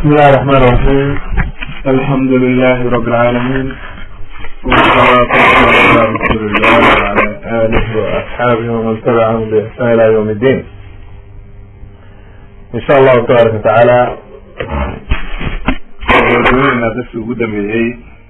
بسم الله الرحمن الرحيم الحمد لله رب العالمين والصلاة والسلام على رسول الله وعلى آله وأصحابه ومن تبعهم بإحسان إلى يوم الدين إن شاء الله تبارك وتعالى ودوينا بس وجودا بيهي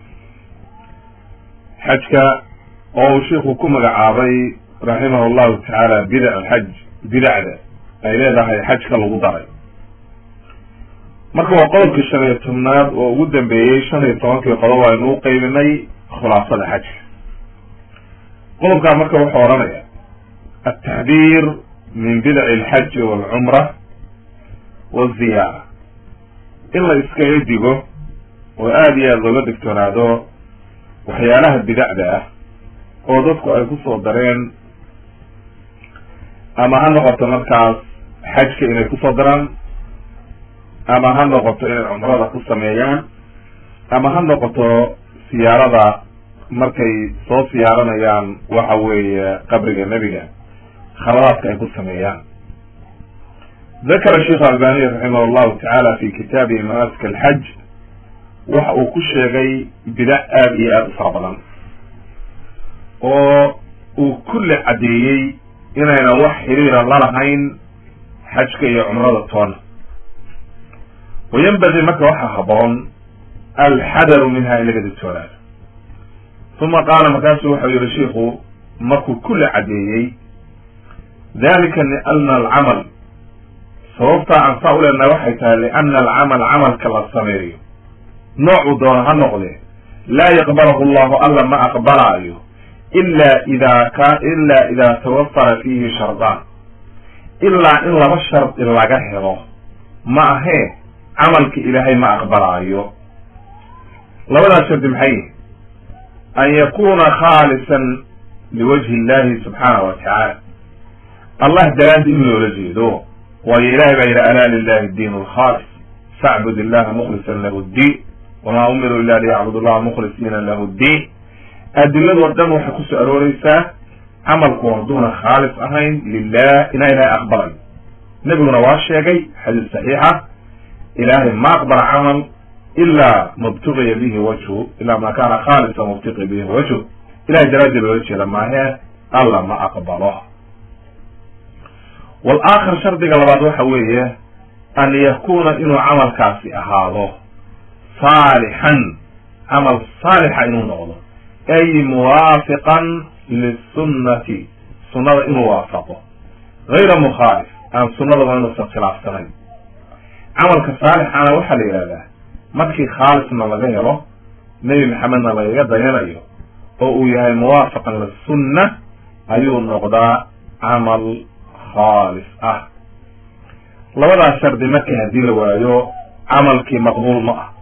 حجك oo sheikhu ku magacaabay raximah llahu tacaala bidac alxaj bidacda ay leedahay xajka lagu daray marka waa qodobkii shan iyo tobnaad oo ugu dambeeyey shan iyo tobankii qodob aynu u qeybinay khulaasada xajka qodobkaa marka wuxuu odhanaya altaxdiir min bidaci alxaji walcumra waziyaara in la iskaga digo oo aada iyo aada looga digtoonaado waxyaalaha bidacda ah oo dadku ay ku soo dareen ama ha noqoto markaas xajka inay kusoo daraan ama ha noqoto inay cumrada ku sameeyaan ama ha noqoto siyaarada markay soo siyaaranayaan waxa weeye qabriga nebiga khaladaadka ay ku sameeyaan dakara sheikh albaniy raximah llahu tacaala fi kitaabihi manasik alxaj waxa uu ku sheegay bidac aada iyo aada u fara badan oo uu kulli caddeeyey inayna wax xiriira lalahayn xajka iyo cumrada toona wayanbagii marka waxaa haboon alxadaru minha in laga digtoonaado uma qaala markaasu waxau yihi shiiku markuu kulli caddeeyey dalika liana alcamal sababtaa aan saa u leenahay waxay tahay liana alcamal camalka la sameeyo noocuu doona ha noqde laa yaqbalahu llahu alla ma aqbalaayo ila ida ka ila ida tawafara fiihi shardaan ilaa in laba shardi laga helo ma ahee camalka ilaahay ma aqbalaayo labadaas shardi maxay yihi an yakuna khaalisan liwajhi illahi subxaana wa tacaala allah daraaddi in loola jeedo waayo ilahay baa yidhi alaa lilahi diin alkhaalis facbud illaha mukhlisan lahu ddiin wamaa umiruu ila liyacbud allaha mukhlisiina lahu ddiin adiladoo dhan waxay kusoo arooreysaa camalku hadduuna khaalis ahayn lilah inaa ilahay aqbalay nebiguna waa sheegay xadiis saxiixa ilaahay ma aqbala camal ilaa mubtuqiya bihi wajhu ilaa ma kaana khaalisa mubtiqi bihi wajhu ilahay daraadii loola jeeda maahee alla ma aqbalo walaakar shardiga labaad waxa weeye an yakuna inuu camalkaasi ahaado saalixan camal saalixa inuu noqdo ay muwaafiqan lisunnati sunnada inuu waafaqo gayra mukhaalif aan sunnadaba inuusan khilaafsanayn camalka saalixana waxaa la yidhahdaa markii khaalisna laga helo nebi maxamedna lagaga dayanayo oo uu yahay muwaafaqan lisunna ayuu noqdaa camal khaalis ah labadaas shardi markii haddii la waayo camalkii maqbuul ma ah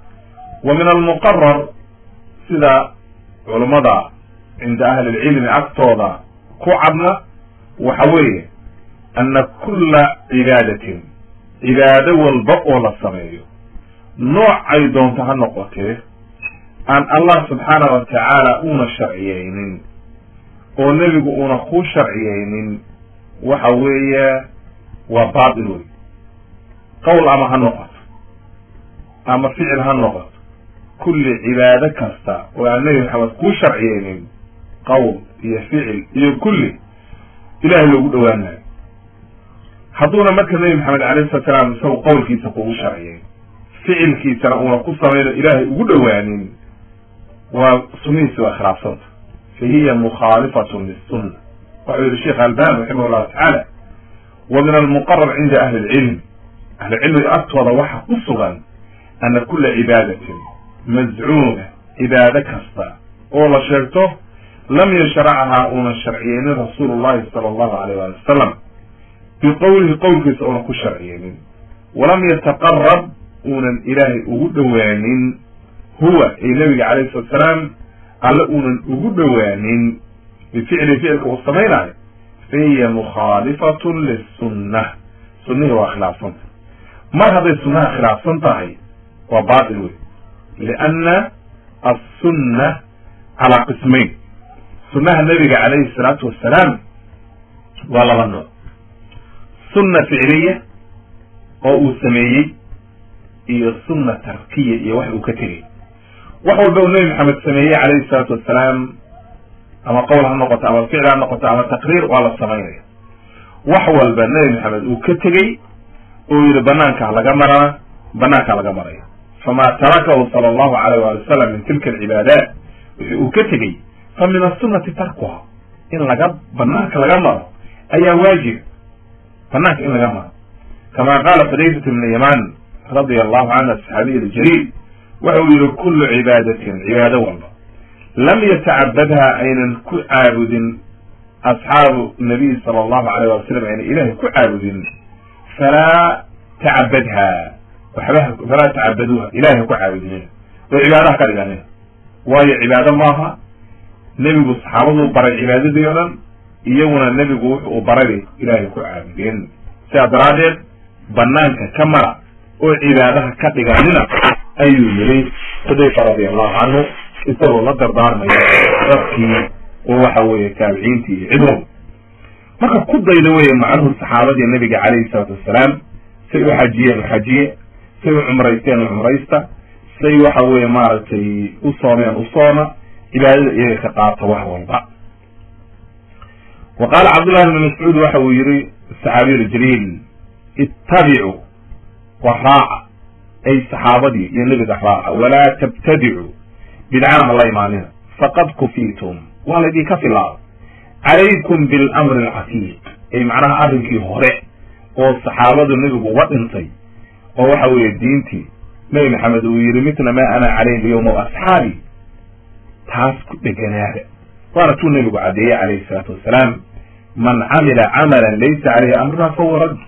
wa min almuqarar sida culummada cinda ahli lcilmi agtooda ku cadna waxa weeye ana kulla cibaadatin cibaado walba oo la sameeyo noocay doonto ha noqotee aan allah subxaana wa tacaala uuna sharciyeynin oo nebigu uuna ku sharciyeynin waxa weeye waa baatil wey qowl ama ha noqoto ama ficil ha noqoto kulli cibaado kasta oo aan nebi maxamed kuu sharciyeynin qowl iyo ficil iyo kulli ilahay loogu dhowaanayo hadduuna marka nebi maxamed alayhi salatu salaam isagu qowlkiisa kugu sharciyeyn ficilkiisana uuna ku samayno ilaahay ugu dhowaanin waa sunnihiisi waa khilaafsanta fa hiya mukhaalifatun lisunna waxau yihi sheekh albani raximah llahu tacaala wa min almuqarar cinda ahli lcilm ahlicilmiga agtooda waxa ku sugan ana kula cibaadatin mazcuuma cibaado kasta oo la sheegto lam yashrachahaa uunan sharciyeynin rasuulu llahi sala allahu alayh wali wasalam biqowlihi qowlkiisa uunan ku sharciyeynin walam yataqarab uunan ilaahay ugu dhowaanin huwa ay nebiga calayhi salatu salaam alle uunan ugu dhowaanin bificli ficilka uu samaynayo fa hiya mukhaalifatun lisunna sunnihii waa khilaafsanta mar hadday sunnaha khilaafsan tahay waa baatil wey lianna assunna calaa qismayn sunnaha nebiga calayhi salaatu wassalaam waa laba nooc sunna ficliya oo uu sameeyey iyo sunna tarkiya iyo wax uu ka tegey wax walba uu nebi maxamed sameeyey calayhi salaatu wassalaam ama qowl ha noqoto ama ficil ha noqoto ama taqriir waa la samaynaya wax walba nebi maxamed uu ka tegey uu yihi banaankaa laga marana banaankaa laga maraya famaa tarakahu sala allahu alayh waali wasalam min tilka alcibaadaat wixii uu ka tegey fa min asunati tarkuha in laga banaanka laga maro ayaa waajib banaanka in laga maro kama qaala xudayfat ibn yaman radia allahu canhu asaxaabiy aljaliil waxa uu yihi kullu cibaadatin cibaado walba lam yatacabadha aynan ku caabudin asxaabu nabiy sala allahu alayh wali salam aynan ilahay ku caabudin falaa tacabadha waxba falaa tacabaduuha ilahay ha ku caabudinin oo cibaadaha ka dhiganin waayo cibaado maaha nebigu saxaabaduu baray cibaadadii o dhan iyaguna nebigu wuxu uu baray ilaahay ku caabudeen sidaa daraaddeed banaanka ka mara oo cibaadaha ka dhiganina ayuu yiri xudayfa radia allahu canhu isagoo la dardaarmaya dadkii oo waxa weeye taabiciintii iyo cidwal marka ku dayda weeye macnuhu saxaabadii nabiga calayhi salaatu wassalaam say u xajiyeen u xajiye say u cumraysteen u cumraysta say waxa weeye maaragtay u soomeen u sooma cibaadada iyaga ka qaata wax walba wa qaala cabdullahi bni mascuud waxa uu yihi saxaabiyu ljaliil ittabicuu wa raaca ay saxaabadii iyo nebiga raaca walaa tabtadicuu bidcana ha la imaanina faqad kufiitum waa laydinka filaada calaykum bilamri alcatiiq ay macnaha arrinkii hore oo saxaabadu nebigu uga dhintay oo waxa weeye diintii nebi maxamed uu yihi mitla ma ana calayhi lyawma wa asxaabi taas ku dheganaada waana tuu nebigu caddeeyey calayhi salaatu wassalaam man camila camalan laysa caleyhi amruna fahuwa radd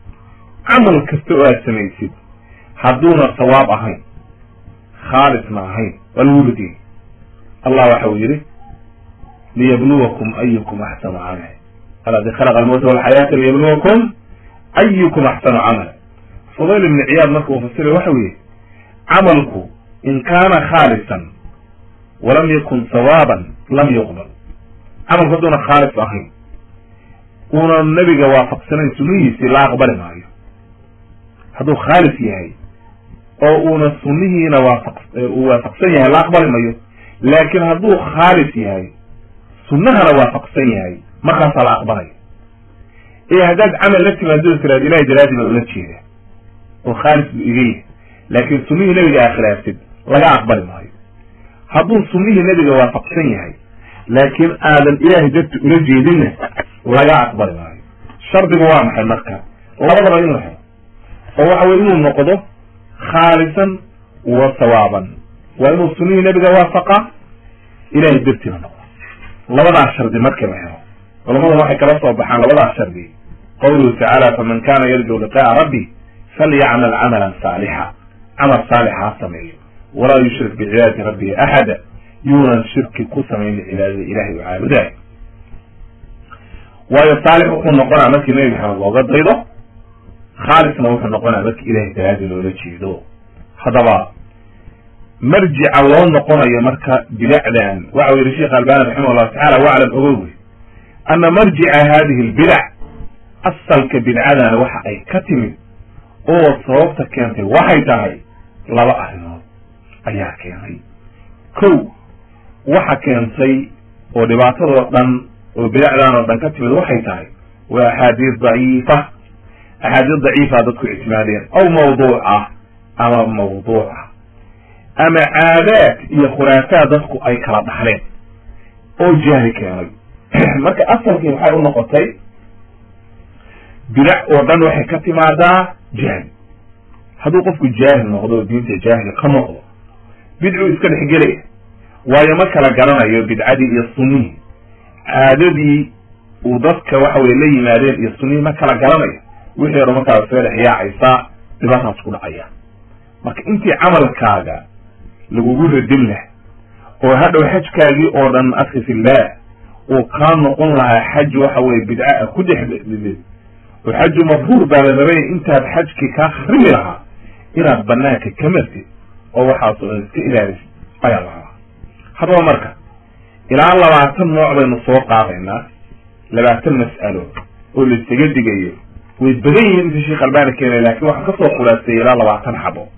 camal kasta oo aad samaysid hadduuna sawaab ahayn khaalisna ahayn waa lagu ridiyey allah waxa uu yihi liyabluwakum ayukum axsanu camala aladi khalaqa almowta walxayaata liyabluwakum ayukum axsanu camala fudayl ibni ciyaad marka uu fasiray waxa uu yihi camalku in kaana khaalisan walam yakun sawaaban lam yuqbal camalku hadduuna khaalis ahayn uuna nebiga waafaqsanayn sunnihiisii la aqbali maayo hadduu khaalis yahay oo uuna sunnihiina waafaq uu waafaqsan yahay la aqbali mayo laakiin hadduu khaalis yahay sunnahana waafaqsan yahay markaasaa la aqbalaya ee haddaad camal la timaado tiraad ilahay daraadii baa ula jeeda oo khaalis buu iga yahay laakiin sunnihii nebiga aa khilaaftid laga aqbali maayo hadduu sunnihii nebiga waafaqsan yahay laakiin aadan ilaahay darti ula jeedinna laga aqbali maayo shardigu waa maxay marka labadaba inuu helo oo waxa weye inuu noqdo khaalisan wa sawaaban waa inuu sunnihii nebiga waafaqa ilahay dartiina noqdo labadaas shardi markii la helo culamada waxay kala soo baxaan labadaas shardi qawluhu tacaala faman kana yarju liqa'a rabbi falyacmal camalan saalixa camal saalixa ha sameeyo walaa yushrik bicibaadati rabbihi axada yuunan shirki ku samaynin cibaadada ilahay u caabudaay waayo saalix wuxuu noqonaa markii nebi maxamed looga daydo khaalisna wuxuu noqonaa markii ilahay daraadi loola jeedo haddaba marjica loo noqonayo marka bidacdan waxa u yihi sheekh albani raximah llahu tacala waclam ogow wey ana marjica hadihi lbidac asalka bidcadana waxa ay ka timid oo sababta keentay waxay tahay laba arrimood ayaa keenay kow waxa keentay oo dhibaatadoo dhan oo bidacdan oo dhan ka timid waxay tahay waa axaadiis daciifa axaadiis daciifa dadku ictimaadeen aw mawduuc ah ama mawduuc ah ama caadaad iyo khuraafaad dadku ay kala dhaxleen oo jahli keenay marka asalkii waxay u noqotay bidac oo dhan waxay ka timaadaa jahli hadduu qofku jaahil noqdo oo diinta jaahil ka noqdo bidcuu iska dhexgelaya waayo ma kala garanayo bidcadii iyo sunnihii caadadii uu dadka waxa weye la yimaadeen iyo sunnihii ma kala garanayo wixii hore markaas soo dhex yaacaysaa dhibaataas ku dhacaya marka intii camalkaaga lagugu radin lah oo hadhow xajkaagii oo dhan akhi fillah uu kaa noqon lahaa xaj waxa weye bidca a ku dhex dhidid oo xaju mafruur baa la rabay intaad xajkii kaa kharimi lahaa inaad banaanka ka martid oo waxaasoo dhan iska ilaalisid ayaa la rabaa haddaba marka ilaa labaatan nooc baynu soo qaadaynaa labaatan mas'alo oo laisaga digayo way badan yihiin inta sheekh albani keenay laakiin waxaan kasoo khulaaseeyey ilaa labaatan xabo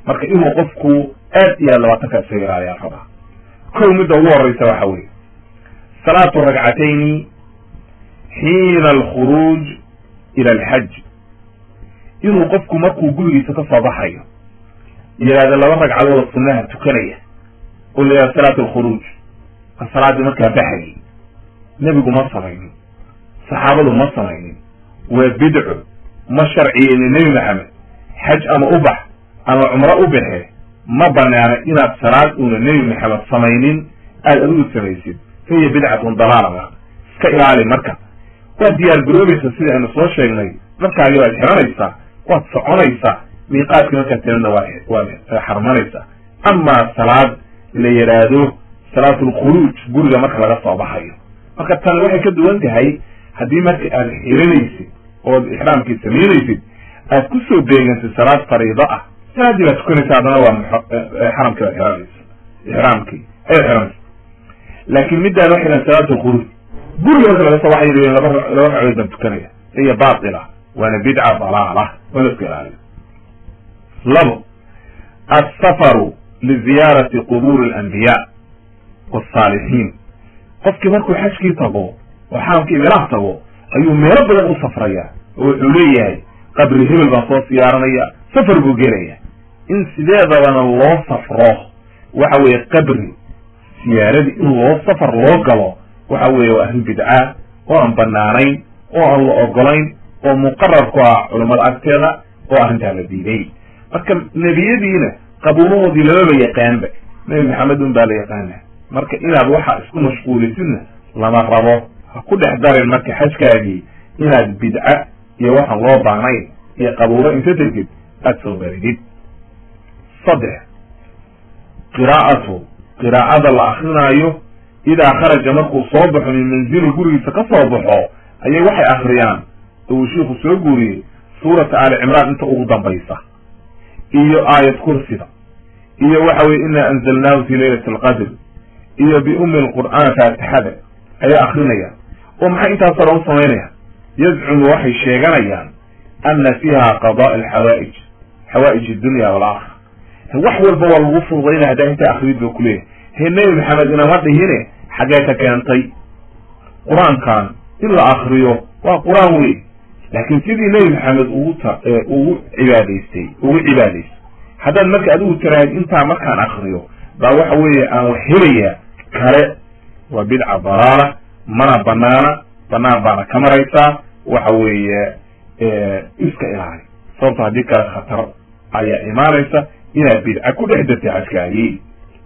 marka inuu qofku aad iyo aad labaatanka isaga ilaaliyaa rabaa kow midda ugu horeysa waxa weye salaatu ragcatayni xiina alkhuruuj ila alxaj inuu qofku markuu gurigiisa ka soo baxayo yidhahda laba ragcadood sunnaha tukanaya oo la yidhahda salaatu alkhuruuj a salaaddii markaa baxayay nebigu ma samaynin saxaabadu ma samaynin waa bidco ma sharciyeynin nebi maxamed xaj ama u bax ama cumro u baxe ma banaana inaad salaad uuna nebi maxamed samaynin aada adigu samaysid fa hiya bidcatun dalaala iska ilaali marka waad diyaar garoobaysa sida aynu soo sheegnay markaagi waad xiranaysaa waad soconaysaa miiqaadkii markaad tirana waa waad xarmanaysaa amaa salaad la yidhaahdo salaatulkhuruuj guriga marka laga soo baxayo marka tan waxay ka duwan tahay haddii marka aad xiranaysid ood ixraamkii samaynaysid aad ku soo beegantid salaad fariido ah salaaddii baad tukanaysa haddana waa xaramkii baad xiranaysa ixraamkii ayaad xiranaysa laakin middaan waxay dhahan salaatulkhuruuj guriga marka laga soo baxay laba laba ragcadood baan tukanaya hiya baatila waana bidca dalaala waana iska ilaaliyo labo alsafaru liziyaarati qubuuri alanbiyaa wasaalixiin qofkii markuu xajkii tago oo xaramkii meelaha tago ayuu meelo badan u safraya oo wuxuu leeyahay qabri hebel baan soo siyaaranaya safar buu gelaya in sideedabana loo safro waxa weeye qabri siyaaradii in loo safar loo galo waxa weeye waa arrin bidca oo aan banaanayn oo aan la ogolayn oo muqarar ku ah culammada agteeda oo arrintaa la diiday marka nebiyadiina qabuurahoodii lamaba yaqaanba nebi maxamed un baa la yaqaana marka inaad waxa isku mashquulisidna lama rabo ha ku dhex darin marka xajkaagii inaad bidca iyo waxaan loo baanayn iyo qabuuro inta tegid aada soo baridid saddex qiraa'atu qiraa'ada la akrinaayo idaa kharaja markuu soo baxo min manzili gurigiisa ka soo baxo ayay waxay akriyaan oo uu shiiku soo guuriyey suurata aali cimraan inta ugu dambaysa iyo aayad kursida iyo waxa weye inaa anzalnaahu fi leylati alqadr iyo biummi lqur'aan faatixada ayay akrinayaan oo maxay intaasoo dhan u samaynayaan yazcumu waxay sheeganayaan ana fiiha qadaa alxawaa'ij xawaa'ij addunya waalaakhira wax walba waa lagu fududaynaya haddaa intaa akrid ba kuleeyahay he nebi maxamed inama dhihine xaggee ka keentay qur-aankan in la akriyo waa qur-aan wey laakiin sidii nebi maxamed ugu ta ugu cibaadaystay ugu cibaadaystay haddaad marka adigu tirahayd intaa markaan akriyo baa waxa weeye aan wax helaya kale waa bidca dalaala mana banaana banaan baana ka maraysaa waxa weeye iska ilaali sababto haddii kale khatar ayaa imaanaysa inaad bidca ku dhex dartay xajkaagii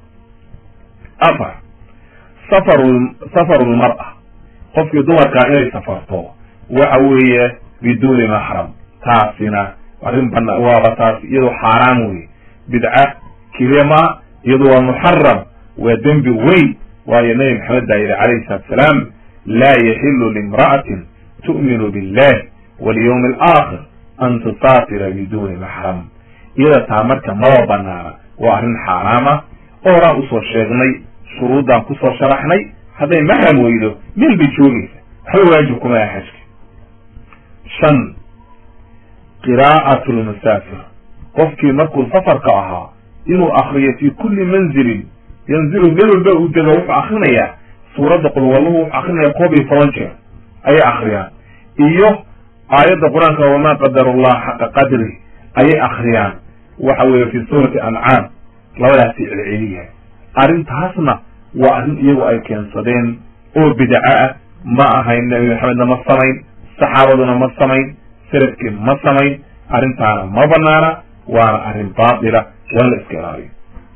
afar safaru safarulmar-a qofkii dumarkaa inay safarto waxa weeye biduuni maxram taasina arrin bana waaba taas iyadoo xaaraan weye bidca kilima iyadu waa muxaram waa dembi weyn waayo nabi maxamed baa yidhi calayhi salaatu salaam laa yaxilu limra'atin tu'minu billahi walyawmi alaakhir an tusaafira biduuni maxram iyada taa marka maba banaana waa arrin xaaraam ah oo horaan usoo sheegnay shuruuddaan kusoo sharaxnay hadday maxram weydo meel bay joogaysa waxba waajib kuma aha xajka shan qiraa'atu lmusaafir qofkii markuu safarka ahaa inuu akriyo fi kulli manzilin yanzilu meel walba uu dego wuxuu akrinayaa suuradda qulwallahu wuxuu akrinaya koob iyo toban jeer ayay akriyaan iyo aayadda qur-aanka wamaa qadar allah xaqa qadri ayay akriyaan waxa weeye fi suurati ancaam labadaasi celceliya arrintaasna waa arrin iyagu ay keensadeen oo bidco ah ma ahayn nabi maxamedna ma samayn saxaabaduna ma samayn salafkii ma samayn arrintaana ma banaana waana arrin baatila waa la iska ilaaliyo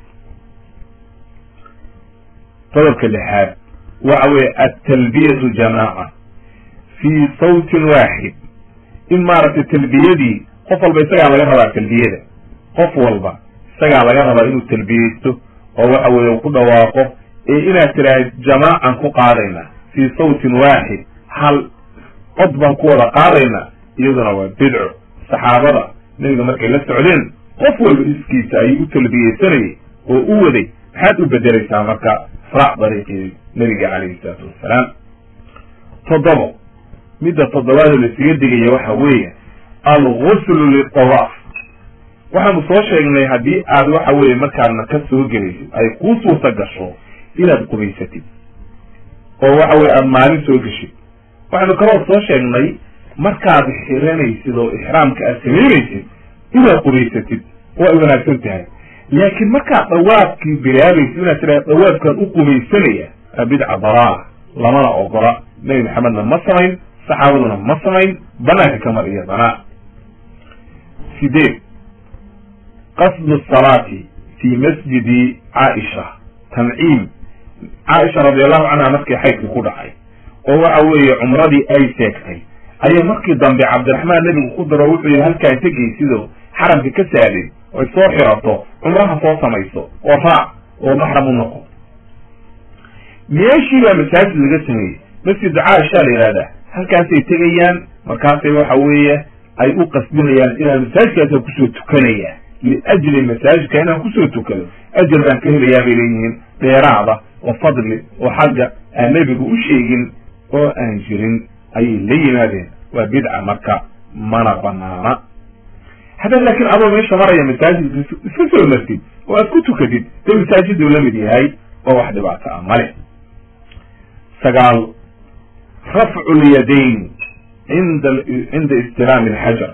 qodobka lixaad waxa weeye altalbiyatu jamaaca fii sawtin waaxid in maaragtay talbiyadii qof walba isagaa laga rabaa talbiyada qof walba isagaa laga rabaa inuu talbiyeysto oo waxa weeye ku dhawaaqo ee inaad tiraahid jamaacan ku qaadayna fii sawtin waaxid hal cod baan ku wada qaadaynaa iyaduna waa bidco saxaabada nebiga markay la socdeen qof walba iskiisa ayay u talbiyeysanayay oo u waday maxaad u bedelaysaa marka raac dariiqii nebiga calayhi salaatu wassalaam toddobo midda toddobaadoo laisaga digaya waxa weeye alguslu litawaaf waxaanu soo sheegnay haddii aad waxa weye markaadna ka soo gelaysid ay kuu suurta gasho inaad qubaysatid oo waxa weye aada maalin soo geshid waxaynu kaloo soo sheegnay markaad xiranaysid oo ixraamka aad samaynaysid inaad qubaysatid oo ay wanaagsan tahay laakiin markaad dhawaafkii bilaabaysid inaad tiraa dhawaafkaan u qubaysanaya waa bidca dalaala lamana ogola nebi maxamedna ma samayn saxaabaduna ma samayn banaanka kamar iyo danaa sideed qasdu salaati fi masjidi caaisha tanciim caaisha radiallahu canha markii xaydkii ku dhacay oo waxa weeye cumradii ay seegtay ayay markii dambe cabdiraxmaan nebigu ku daro wuxuu yihi halkaa tegaysidoo xaramka ka saadin oy soo xirato cumraha soo samayso oo raac oo maxram u noqo meeshii baa masaajid laga sameeyey masjidu caaisha la yihahdaa halkaasay tegayaan markaasay waxa weeye ay u qasbinayaan inaan masaajidkaasa kusoo tukanaya liajli masaajidka inaan kusoo tukado ajar baan ka helayaa bay leeyihiin dheeraada oo fadli oo xagga aan nebigu u sheegin oo aan jirin ayay la yimaadeen waa bidca marka mana banaana haddaad laakiin adoo meesha maraya masaajidka iska soo martid oo aad ku tukatid dee masaajiduu la mid yahay oo wax dhibaato ah male sagaal rafcu lyadayn inda cinda istiraami alxajar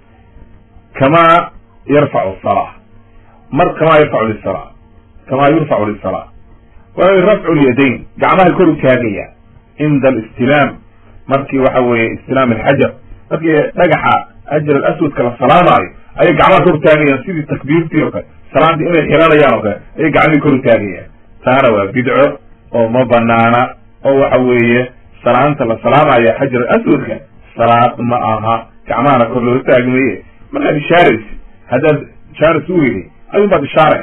kama yarfacu salaa mar kama yarfacu lisala kama yurfacu lisala waa rafcu lyadayn gacmaha kor u taagaya cinda alistilaam markii waxa weeye istilaam alxajar markii dhagaxa hajar alaswadka la salaamaayo ayay gacmaha kor taagayaan sidii takbiirtii oo kale salaantii inay xiranayaan oo kale ayay gacmihii kor taagayaan taana waa bidco oo ma banaana oo waxa weeye salaanta la salaamaya xajar aswadka salaad ma aha gacmahana kor loo taagmaye markaad ishaaraysi haddaad ishaaras u weyday ayun baad ishaaraysa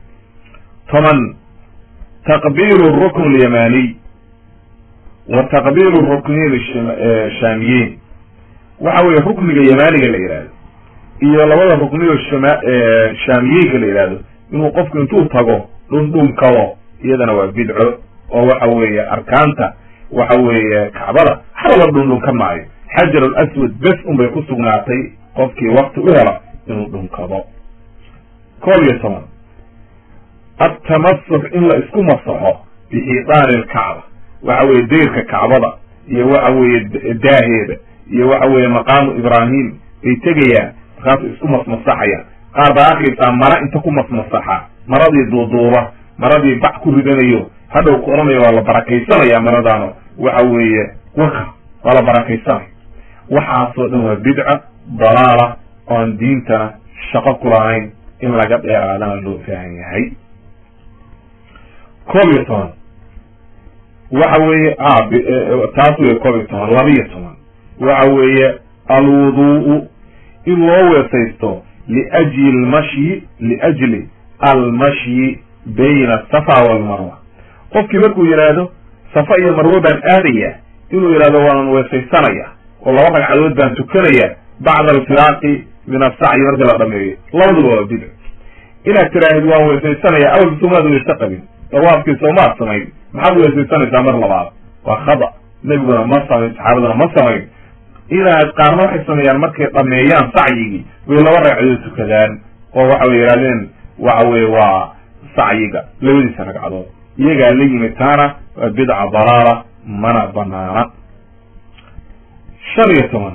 toban taqbiilu rukn lyamaniy wa taqbiilu ruknayn shaamiyeyn waxa weeye rukniga yamaaniga la yihahdo iyo labada rukniyo shama shaamiyeenka la yihahdo inuu qofku intuu tago dhundhunkado iyadana waa bidco oo waxa weeye arkaanta waxa weeye kacbada halaba dhundhunka maayo xajar alaswad bes unbay ku sugnaatay qofkii wakti u hela inuu dhunkado koob iyo toban atamasux in la isku masaxo bixidaani lkacba waxa weeye deyrka kacbada iyo waxa weeye daaheeda iyo waxa weeye maqaamu ibraahim bay tegayaan markaasu isku masmasaxayaan qaar baa arkaysaa mara inta ku masmasaxa maradii duuduuba maradii bac ku ridanayo hadhow ku odhanaya waa la barakaysanaya maradaano waxa weeye waka waa la barakaysanaya waxaasoo dhan waa bidca dalaala oon diintana shaqo ku lahayn in laga dheeraadana loo baahan yahay koob iyo toban waxa weeye taas wey koob iyo toban laba iyo toban waxa weeye alwudu'u in loo weesaysto liajli lmashyi liajli almashyi bayna asafa walmarwa qofkii markuu yidhaahdo safa iyo marwo baan aadaya inuu yidhahdo waan weesaysanaya oo laba ragcadood baan tukanaya bacda alfiraaqi min asacyi marka la dhameeyo labaduba waa bidc inaad tiraahid waan weesaysanaya awalka soomaad weyse qabin dawaafkii soomaad samayn maxaad weesaysanaysaa mar labaad waa khada nebiguna ma samayn saxaabaduna ma samayn inaad qaarna waxay sameeyaan markay dhameeyaan sacyigii way laba ragcadood tukadaan oo waxa way yidhahdeen waxa weye waa sacyiga labadiisa ragcadood iyagaa la yimid taana waa bidca dalaala mana banaana shan iyo toban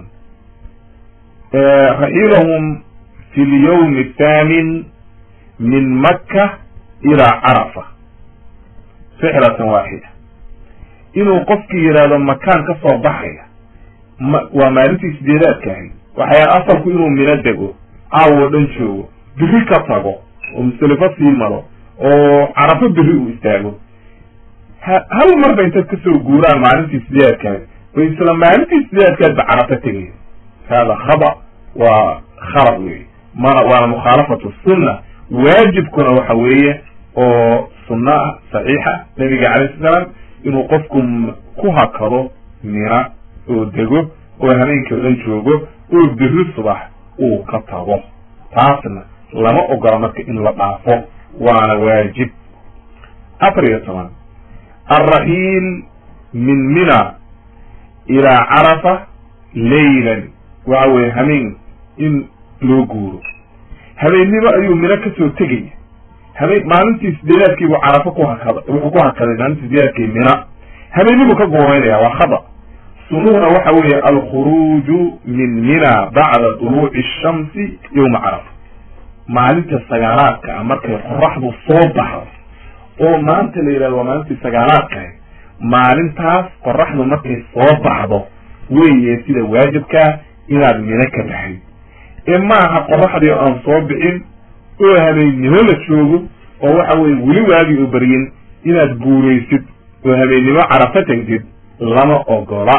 raxilahum fi lyawmi athaamin min makka ilaa carafa rixlatan waaxida inuu qofkii yidhaahdo makaan ka soo baxaya ma waa maalintii sideedaadka ahayd waxayaa asalku inuu mino dego caawo dhan joogo biri ka tago oo muselifo sii maro oo carafo beri uu istaago ha hal marba intaad kasoo guuraan maalintii sideedaadka ahayd bay isla maalintii sideedaadkaad ba carafo tegaya hada khada waa khalad wey mana waana mukhaalafatu sunna waajibkuna waxa weeye oo sunno ah saxiixa nabiga calayh sla salaam inuu qofku ku hakado mina oo dego oo habeenkii o dhan joogo oo beri subax uu ka tago taasna lama ogola marka in la dhaafo waana waajib afar iyo toban alraxiil min mina ilaa carafa laylan waxa weye hameen in loo guuro habeennimo ayuu mino kasoo tegaya habeen maalintii sideedaadkiibuu carafo ku hakada wuxuu ku hakaday maalintii sideedaadkii mina habeennibuu ka guuraynaya waa khada sunuhuna waxa weeye alkhuruuju min mina bacda duluuci shamsi yowma carafa maalinta sagaalaadka ah markay qoraxdu soo baxdo oo maanta la yidhahdo waa maalintii sagaalaadkaah maalintaas qoraxdu markay soo baxdo weeye sida waajibkaa inaad mino ka baxay ee maaha qoraxdii aan soo bixin oo habeennimo la joogo oo waxa weye weli waagii u baryin inaad guuraysid oo habeennimo carafo tegtid lama ogola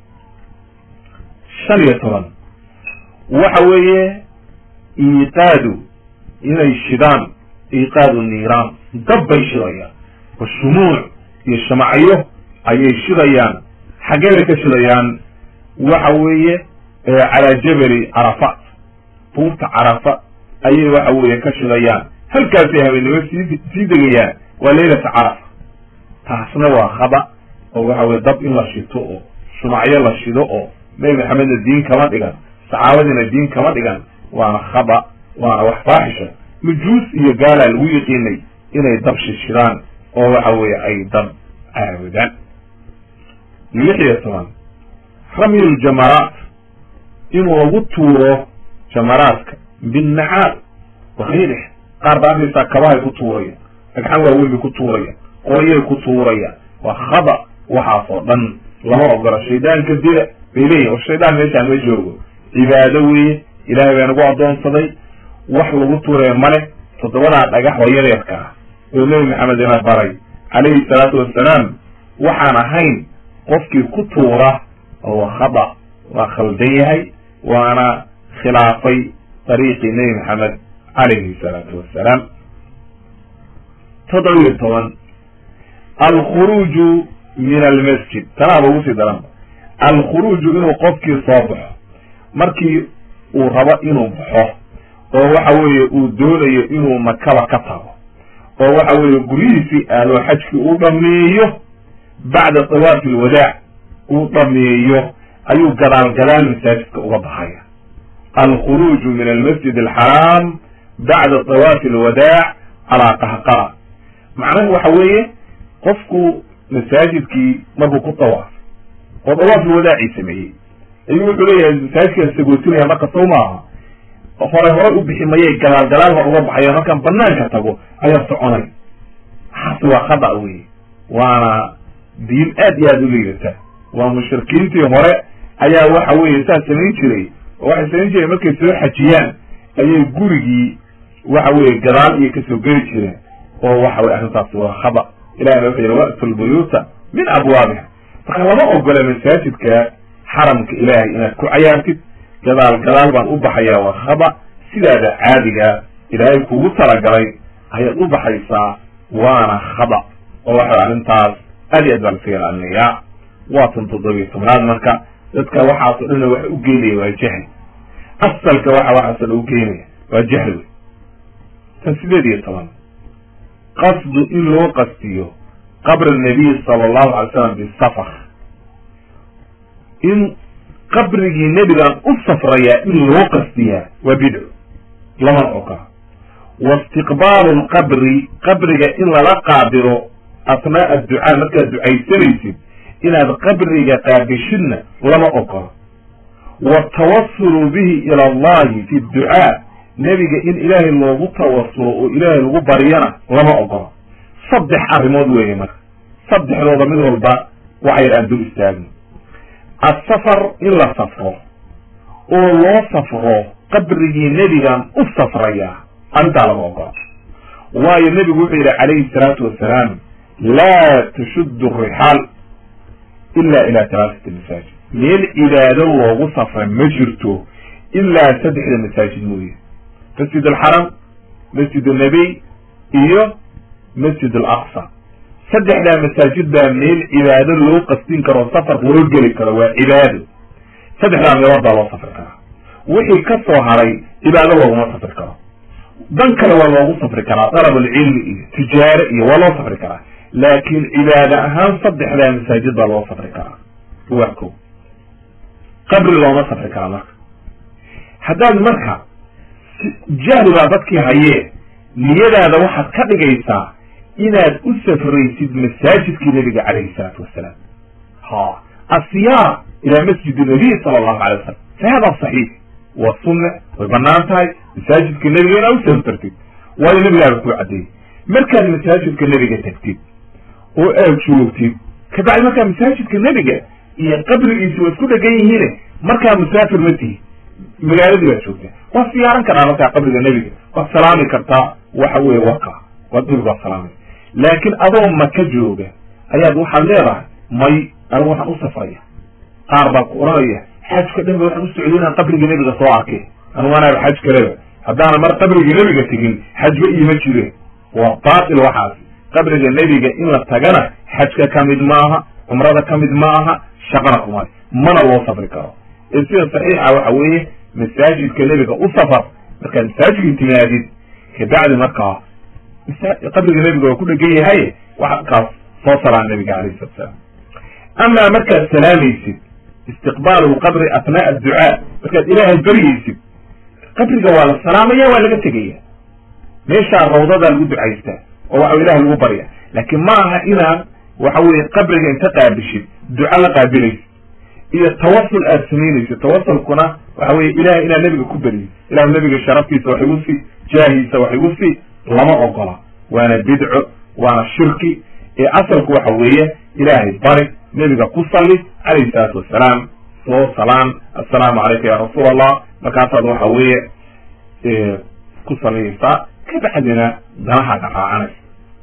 shan iyo toban waxa weeye iiqaadu inay shidaan iiqaadu niiraan dab bay shidayaan wa shumuuc iyo shamacyo ayay shidayaan xaggee ka shidayaan waxa weeye calaa jabali carafa buurta carafa ayay waxa weeye ka shidayaan halkaasay habeennimo sii sii degayaan waa leylata carafa taasna waa khaba oo waxa weye dab in la shito oo shumacyo la shido oo nebi maxamedna diin kama dhigan saxaabadiina diin kama dhigan waana khaba waana wax faaxisha nujuus iyo gaalaa lagu yiqiinay inay dab shishidaan oo waxa weeye ay dab caabudaan lix iyo toban ramyul jamaraat inuu lagu tuuro jamaraadka binnacaal wakiilix qaar baa arkaysaa kabahay ku tuurayaan dhagxan waaweyn bay ku tuurayaan qoryay ku tuurayaan waa khaba waxaas oo dhan lama ogola shaydaanka dila bay leeyihin war shaydaan meeshaan ma joogo cibaado weeye ilaahay baa nagu addoonsaday wax lagu tuuraya male toddobadaa dhagax oo yaryarka ah oo nebi maxamed ina baray calayhi salaatu wassalaam waxaan ahayn qofkii ku tuura oo khada waa khaldan yahay waana khilaafay dariiqii nebi maxamed calayhi salaatu wassalaam toddoba iyo toban alkhuruuju min almasjid tanaaba ugu sii daranba alkhuruuju inuu qofkii soo baxo markii uu rabo inuu baxo oo waxa weeye uu doonayo inuu makaba ka tago oo waxa weeye guryihiisii aadoo xajkii uu dhameeyo bacda tawaafi alwadaac uu dhameeyo ayuu gadaal gadaal masaajidka uga baxaya alkhuruuju min almasjid alxaraam bacda tawaafi alwadaac calaa qahqara macnahu waxa weeye qofku masaajidkii markuu ku tawaafay oo dawaaf alwadaacii sameeyey ayuu wuxuu leeyahay masaajidkaan sagootinaya marka sow maaha hore hore u bixi mayay gadaal gadaal hor uga baxaya markaan banaanka tago ayaa soconay waxaasi waa khada wey waana diin aad iyo aada u liidata waa mushrikiintii hore ayaa waxa weeye saas samayn jiray oo waxay samayn jireen markay soo xajiyaan ayay gurigii waxa weeye gadaal iyo kasoo geli jireen oo waxa weye arrintaasi waa khada ilahina wuxuu yihi wa'tu lbuyuuta min abwaabiha marka lama ogola masaajidka xaramka ilaahay inaad ku cayaartid gadaal gadaal baan u baxayaa waa khada sidaada caadiga ilaahay kugu talagalay ayaad u baxaysaa waana khada oo waxa arrintaas aad iyo aad baa lasaga ilaalinayaa waa tan toddobiyo tobnaad marka dadka waxaasoo dhanna waxa u geenaya waa jahli asalka waxa waxaasoo dhan u geenaya waa jahli wey tan sideed iyo toban qasdu in loo qastiyo qabr nabiy sala allahu alay slam bisafar in qabrigii nebigaan u safrayaa in loo qastiyaa waa bidco lamana ogola wa istiqbaalu lqabri qabriga in lala qaabilo asnaa'a adducaa markaad ducaysanaysid inaad qabriga qaabishidna lama ogola watawasulu bihi ila allahi fi dducaa nebiga in ilaahay loogu tawasulo oo ilaahay lagu baryana lama ogola saddex arrimood weeye marka saddexdooda mid walba waxayar aan dul istaagno asafar in la safro oo loo safro qabrigii nebigan u safrayaa arrintaa lama ogola waayo nebigu wuxuu yidhi calayhi salaatu wassalaam laa tashuddu rixaal ila ila talaatati masaajid meel cibaado loogu safra ma jirto ilaa saddexda masaajid mooye masjid alxaram masjid annabiy iyo masjid alaqsa saddexdaa masaajid baa meel cibaado loo qastin karo safar loo geli karo waa cibaado saddexdaa meelood baa loo safri karaa wixii ka soo haray cibaado looguma safri karo dan kale waa loogu safri karaa dalabulcilmi iyo tijaare iyo waa loo safri karaa laakiin cibaado ahaan saddexdaa masaajid baa loo safri karaa waa ko qabri looma safri karaa marka haddaad marka jahli baa dadkii hayee niyadaada waxaad ka dhigaysaa inaad u safraysid masaajidkii nabiga calayhi salaatu wasalaam ha asiyaar ila masjid nabiy sala allahu alay wasalam fa hada saxiix waa sunne way banaan tahay masaajidka nebiga inaad u safrtid waayo nebigaaba kuu caddeeyey markaad masaajidka nebiga tagtid oo aad joogtid kabacdi markaa masaajidka nebiga iyo qabrigiisi waa isku dhegan yihiine markaa musaafir ma tihi magaaladii baad joogtaa waad siyaaran karaa markaa qabriga nebiga waad salaami kartaa waxa weye waka waad nebiga waad salaamay laakiin adoo maka jooga ayaad waxaad leedahay may anigu waxaan u safraya qaar baa ku oranaya xajka dhan ba waxaan u socday inaan qabriga nebiga soo arkay anigu anaaba xaj kaleba haddaana mar qabriga nebiga tegin xajba iima jire waa baatil waxaasi qabriga nebiga in la tagana xajka ka mid maaha cumrada ka mid maaha shaqana kumale mana loo safri karo ee sida saxiixa waxa weeye masaajidka nebiga u safar markaad masaajidka timaadid kabacdi markaa qabriga nebiga waa ku dhegan yahay waxaad kaas soo salaan nebiga alayhi salatu salaam amaa markaad salaamaysid istiqbaalu lqabri athnaa adducaa markaad ilaahay baryaysid qabriga waa la salaamaya waa laga tegaya meeshaa rawdadaa lagu ducaystaa oo waxa ilahay lagu barya laakiin ma aha inaad waxa weye qabriga inta qaabishid duco la qaabilaysid iyo tawasul aad samaynaysid tawasulkuna waxa weye ilahay inaad nebiga ku beriyo ilahu nebiga sharaftiisa wax igu sii jaahiisa wax igu sii lama ogola waana bidco waana shirki ee asalku waxa weeye ilaahay bari nebiga ku salli calayhi salaatu wasalaam soo salaan assalaamu calayka ya rasuul allah markaasaad waxa weeye ku salinaysaa kabacdina danahaaga raacanaysa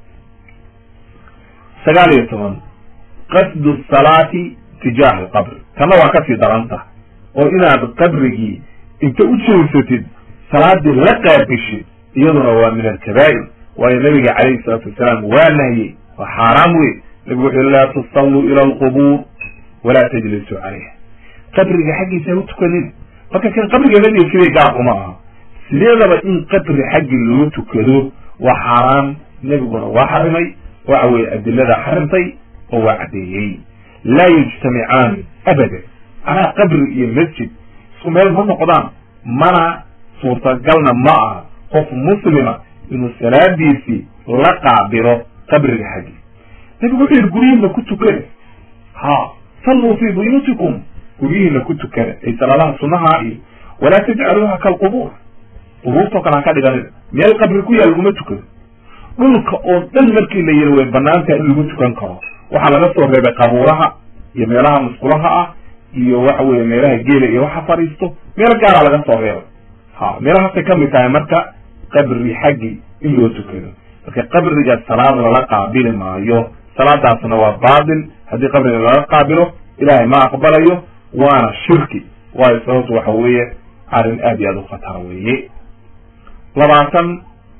sagaal iyo toban qasdu salaati tijaah alqabri tanna waa kasii daranta oo inaad qabrigii inta u jeesatid salaadii la qaabishid iyaduna waa min alkabaa'ir waayo nabiga calayhi salaatu wasalaam waa nahyey waa xaaraam wey nabigu wuxuu laa tusalluu ila alqubuur walaa tajlisuu calayha qabriga xaggiisa ha u tukanin marka kan qabriga nebiga sidii gaar uma aha sideedaba in qabri xaggi loo tukado waa xaaraan nebiguna waa xarimay waxa weye adilada xarimtay oo waa caddeeyey laa yujtamicaani abadan anaa qabri iyo masjid isku meel ma noqdaan mana suurtagalna ma aha qof muslima inuu salaadiisii la qaabilo qabriga xaggi nabigu wuxuu yidhi guryihiina ku tukana ha salluu fii buyuutikum guryihiina ku tukana ay salaadaha sunaha iyo walaa tajcaluuha kalqubuur qubuurtoo kale ha ka dhiganina meel qabri ku yaal laguma tukado dhulka oo dhan markii la yidhi way banaantaha in lagu tukan karo waxaa laga soo reebay qabuuraha iyo meelaha musqulaha ah iyo waxa weye meelaha geela iyo waxa fadhiisto meel gaaraa laga soo reebay ha meelahaasay kamid tahay marka qabri xaggi in loo tukado marka qabriga salaad lala qaabili maayo salaadaasna waa baatil haddii qabriga lala qaabilo ilaahay ma aqbalayo waana shirki waayo sababtu waxa weeye arrin aad iyo aad u khatara weeye labaatan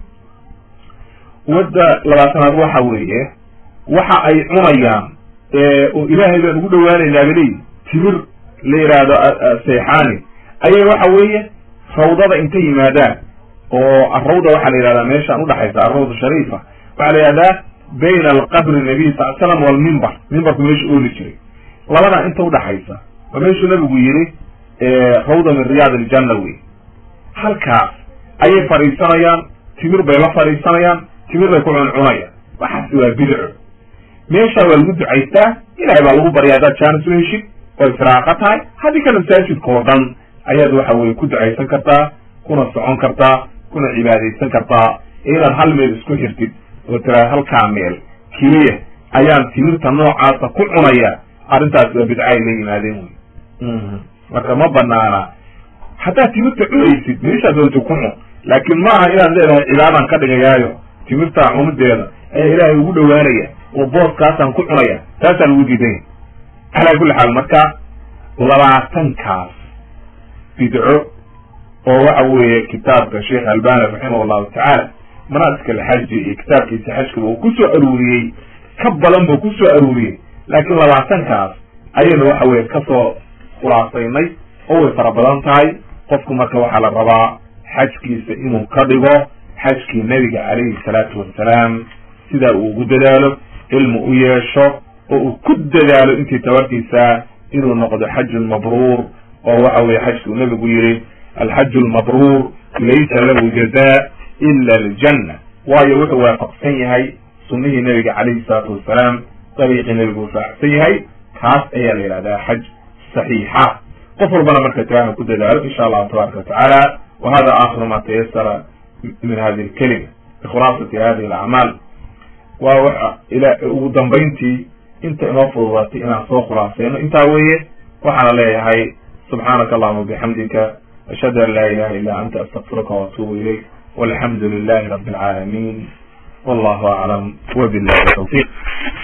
wadda labaatanaad waxa weeye waxa ay cunayaan oo ilaahay baan ugu dhawaanaynaa baleyi timir la yidhaahdo sayxaani ayay waxa weeye rawdada inta yimaadaan oo arawda waxaa la yidhahdaa meeshaan udhaxaysa arawda shariifa waxaa la yidhahdaa bayna alqabri nabiy sal slam walmimbar mimbarku meesha ooli jiray labada inta udhaxaysa waa meeshuu nabigu yidhi rawda min riyaad aljanna wey halkaas ayay fadhiisanayaan timir bay la fadhiisanayaan timir bay ku cuncunayaan waxaasi waa bidco meeshaa waa lagu ducaystaa ilahay baa lagu barya haddaad jaanis u heshid oo israaqa tahay haddii kale masaajidka oo dhan ayaad waxa weye ku ducaysan kartaa kuna socon kartaa kuna cibaadaysan kartaa ee inaad hal meel isku xirtid oo tiraa halkaa meel keliya ayaan timirta noocaasa ku cunaya arrintaas waa bidca ay la yimaadeen wey marka ma banaana haddaad timirta cunaysid meeshaad doonta ku cun laakiin ma aha inaad leedahay cibaadaan ka dhigayaayo timirtaa cunudeeda ayaa ilaahay ugu dhawaanaya oo booskaasaan ku cunaya taasaa lagu diidanya calaa kulli xaal marka labaatankaas bidco oo waxa weeye kitaabka sheekh albani raximah llahu tacaala manaasik alxaji iyo kitaabkiisa xajkaba uu ku soo aruuriyey ka badan buu ku soo aruuriyey laakiin labaatankaas ayaynu waxa weye kasoo khulaasaynay oo way fara badan tahay qofku marka waxaa la rabaa xajkiisa inuu ka dhigo xajkii nebiga calayhi salaatu wassalaam sidaa uu ugu dadaalo cilmi u yeesho oo uu ku dadaalo intii tabartiisa inuu noqdo xajun mabruur oo waxa weye xajki uu nebigu yidhi alxaju lmabruur laysa lahu jaza ila aljanna waayo wuxuu waafaqsan yahay sunnihii nebiga calayhi salaatu wasalaam dariiqii nebigu raacsan yahay kaas ayaa la yihahdaa xaj saxiixa qof walbana marka tiraaha ku dadaalo insha allahu tabaraka watacaala wa hada akhiru ma tayasara min hadi lkelima bikhulaasati hadihi alacmaal waa waxa ila ugu dambayntii inta inoo fududaatay inaan soo khulaaseyno intaa weeye waxaana leeyahay subxaanaka allahuma bixamdika ashhadu an laa ilaha illa anta astaqfiruka waatuubu ilayk walxamdu lilahi rabi alcaalamiin wallahu aclam wabillahi tawfiq